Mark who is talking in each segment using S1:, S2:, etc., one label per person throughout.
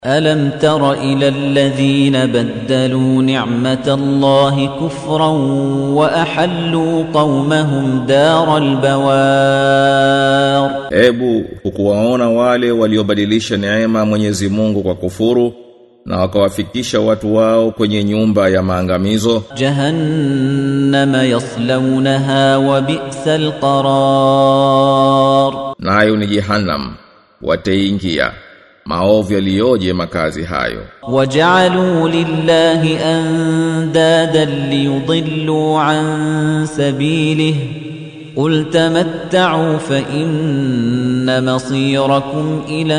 S1: ألم تر إلى الذين بدلوا نعمة الله كفرا وأحلوا قومهم دار البوار
S2: Ebu hukuwaona wale waliobadilisha neema Mwenyezi Mungu kwa kufuru na wakawafikisha watu wao kwenye nyumba ya maangamizo
S1: جهنم يصلونها وبئس القرار
S2: nayo ni jehannam wataingia maovu yaliyoje makazi hayo
S1: وجعلوا لله أندادا ليضلوا عن سبيله قل تمتعوا فإن مصيركم إلى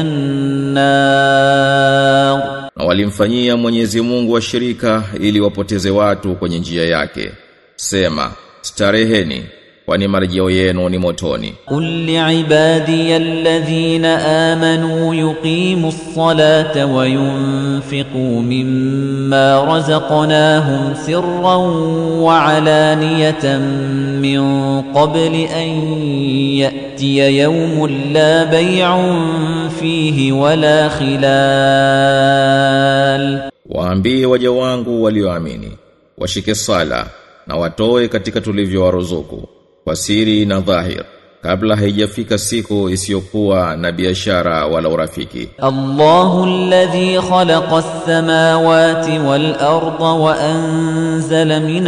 S1: النار
S2: na walimfanyia Mwenyezi Mungu washirika ili wapoteze watu kwenye njia yake sema stareheni kwani marejeo yenu ni motoni
S1: قل لعبادي الذين آمنوا يقيموا الصلاة وينفقوا مما رزقناهم سرا وعلانية من قبل أن يأتي يوم لا بيع فيه ولا خلال
S2: waambie waja wangu walioamini washike sala na watoe katika tulivyowaruzuku kwa siri na dhahir kabla haijafika siku isiyokuwa na biashara wala urafiki
S1: الله الذي خلق السماوات والأرض وأنزل من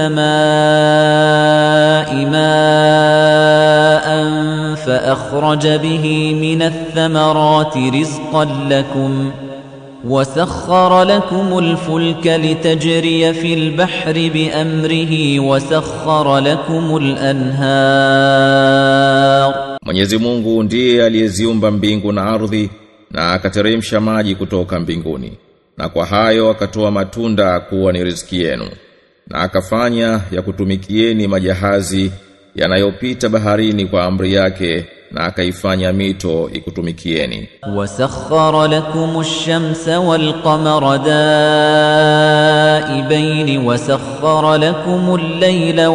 S1: السماء ماء فأخرج به من الثمرات رزقا لكم وسخر لكم الفلك لتجري في البحر بأمره وسخر لكم الأنهار
S2: Mwenyezi Mungu ndiye aliyeziumba mbingu na ardhi na akateremsha maji kutoka mbinguni na kwa hayo akatoa matunda kuwa ni riziki yenu na akafanya ya kutumikieni majahazi yanayopita baharini kwa amri yake na akaifanya mito ikutumikieni
S1: وسخر لكم الشمس والقمر دائبين وسخر لكم الليل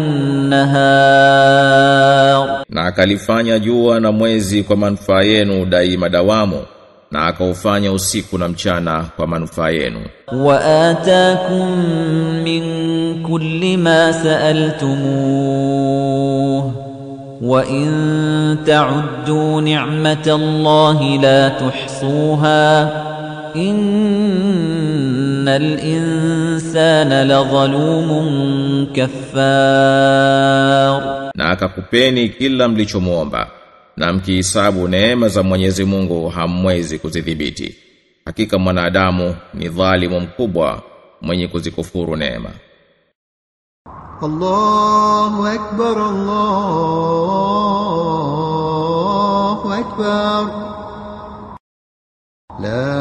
S1: والنهار
S2: na akalifanya jua na mwezi kwa manufaa yenu daima dawamu na akaufanya usiku na mchana kwa manufaa yenu
S1: وآتاكم من كل ما سألتموه وإن تعدوا نعمة الله لا تحصوها إن الإنسان لظلوم كفار
S2: na akakupeni kila mlichomuomba na mkihisabu neema za Mwenyezi Mungu hamwezi kuzidhibiti hakika mwanadamu ni dhalimu mkubwa mwenye kuzikufuru neema
S3: الله أكبر الله أكبر لا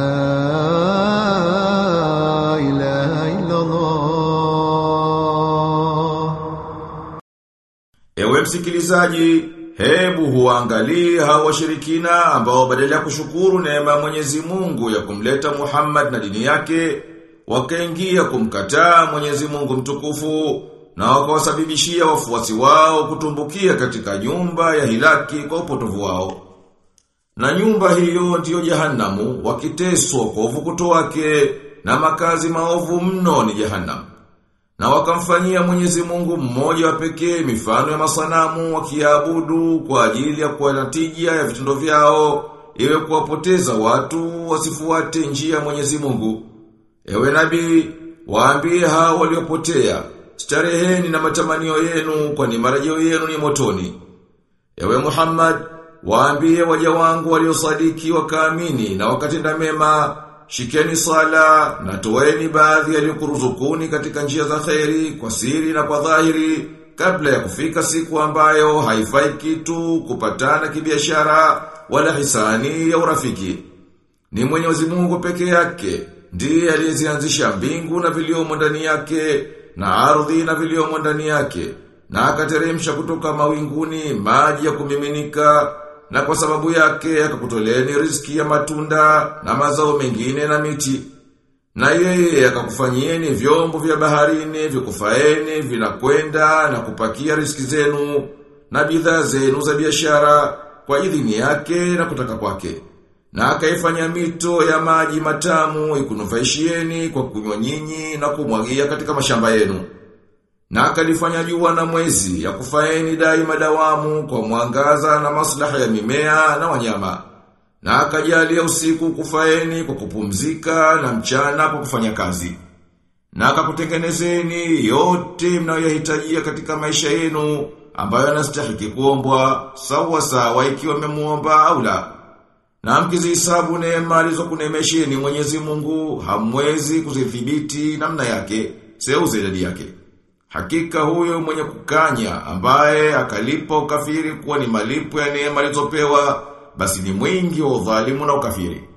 S3: إله إلا الله
S4: Ewe msikilizaji, hebu huangalie hao washirikina ambao badala ya kushukuru neema ya Mwenyezi Mungu ya kumleta Muhammad na dini yake, wakaingia kumkataa Mwenyezi Mungu mtukufu na wakawasababishia wafuasi wao kutumbukia katika nyumba ya hilaki kwa upotovu wao. Na nyumba hiyo ndiyo jahanamu wakiteswa kwa uvukuto wake na makazi maovu mno ni jahanamu. Na wakamfanyia Mwenyezi Mungu mmoja wa pekee mifano ya masanamu wakiabudu kwa ajili ya kuwa na tija ya vitendo vyao iwe kuwapoteza watu wasifuate njia ya Mwenyezi Mungu. Ewe nabii, waambie hao waliopotea, stareheni na matamanio yenu kwani marejeo yenu ni motoni. Ewe Muhammad, waambie waja wangu waliosadiki wakaamini na wakatenda mema, shikeni sala na toeni baadhi yaliyokuruzukuni katika njia za kheri kwa siri na kwa dhahiri kabla ya kufika siku ambayo haifai kitu kupatana kibiashara wala hisani ya urafiki. Ni Mwenyezi Mungu peke yake ndiye aliyezianzisha mbingu na viliomo ndani yake na ardhi na viliomo ndani yake na akateremsha kutoka mawinguni maji ya kumiminika na kwa sababu yake akakutoleni riziki ya matunda na mazao mengine na miti. Na yeye akakufanyieni vyombo vya baharini vikufaeni vinakwenda na kupakia riziki zenu na bidhaa zenu za biashara kwa idhini yake na kutaka kwake. Na akaifanya mito ya maji matamu ikunufaishieni kwa kunywa nyinyi na kumwagia katika mashamba yenu. Na akalifanya jua na mwezi ya kufaeni daima dawamu kwa mwangaza na maslaha ya mimea na wanyama. Na akajalia usiku kufaeni kwa kupumzika na mchana kwa kufanya kazi. Na akakutengenezeni yote mnayohitajia katika maisha yenu ambayo yanastahili kuombwa sawa sawa ikiwa mmemuomba au la. Na mkizihesabu neema alizokunemesheni Mwenyezi Mungu hamwezi kuzidhibiti namna yake, seuze idadi yake. Hakika huyo mwenye kukanya ambaye akalipa ukafiri kuwa ni malipo ya neema alizopewa basi ni mwingi wa udhalimu na ukafiri.